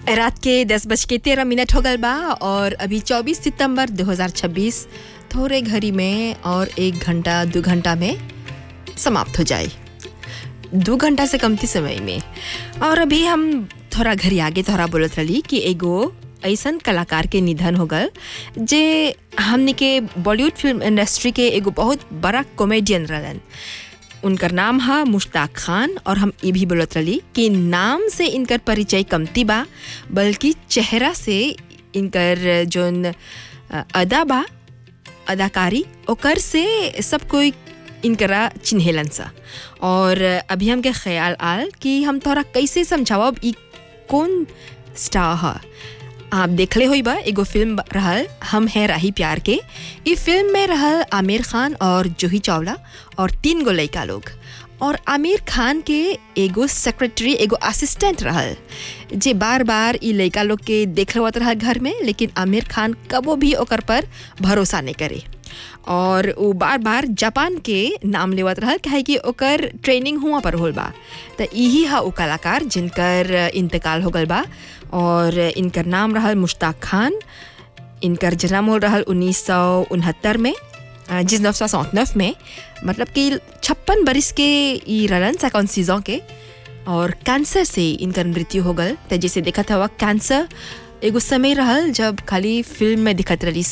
रात के दस बज के तेरह मिनट हो गल बा और अभी 24 सितंबर 2026 थोड़े घड़ी में और एक घंटा दो घंटा में समाप्त हो जाए दो घंटा से कमती समय में और अभी हम थोड़ा घड़ी आगे थोड़ा बोलत रही कि एगो ऐसन कलाकार के निधन हो गल जे हमने के बॉलीवुड फिल्म इंडस्ट्री के एगो बहुत बड़ा कॉमेडियन रहलन उनकर नाम है मुश्ताक खान और हम ये भी बोलत रही कि नाम से इनकर परिचय कमती बा बल्कि चेहरा से इनकर जोन अ, अदा बा अदाकारी ओकर से सब कोई इनकरा चिन्हेलन सा और अभी हमके ख्याल आल कि हम तोरा कैसे समझावब ई कौन स्टार है आप देखले होई बा एगो फिल्म रहल हम है राही प्यार के ई फिल्म में रहल आमिर खान और जूही चावला और तीन गो लड़का लोग और आमिर खान के एगो सेक्रेटरी एगो असिस्टेंट रहल जे बार बार ई लड़का लोग के देख लेवत रहल घर में लेकिन आमिर खान कबो भी ओकर पर भरोसा नहीं करे और वो बार बार जापान के नाम लेवत रहल काहे कि ओकर ट्रेनिंग हुआ पर होल बा तो यही हा वो कलाकार जिनकर इंतकाल हो गल बा और इनकर नाम रहल मुश्ताक खान इनकर जन्म हो रहल उन्नीस सौ उनहत्तर में जिस नौ सौ सौंतनफ में मतलब कि छप्पन बरिस के ई रहलन सेकंड सीजन के और कैंसर से इनकर मृत्यु हो गल तो जैसे देखत हवा कैंसर एगो समय रहल जब खाली फिल्म में दिखत रही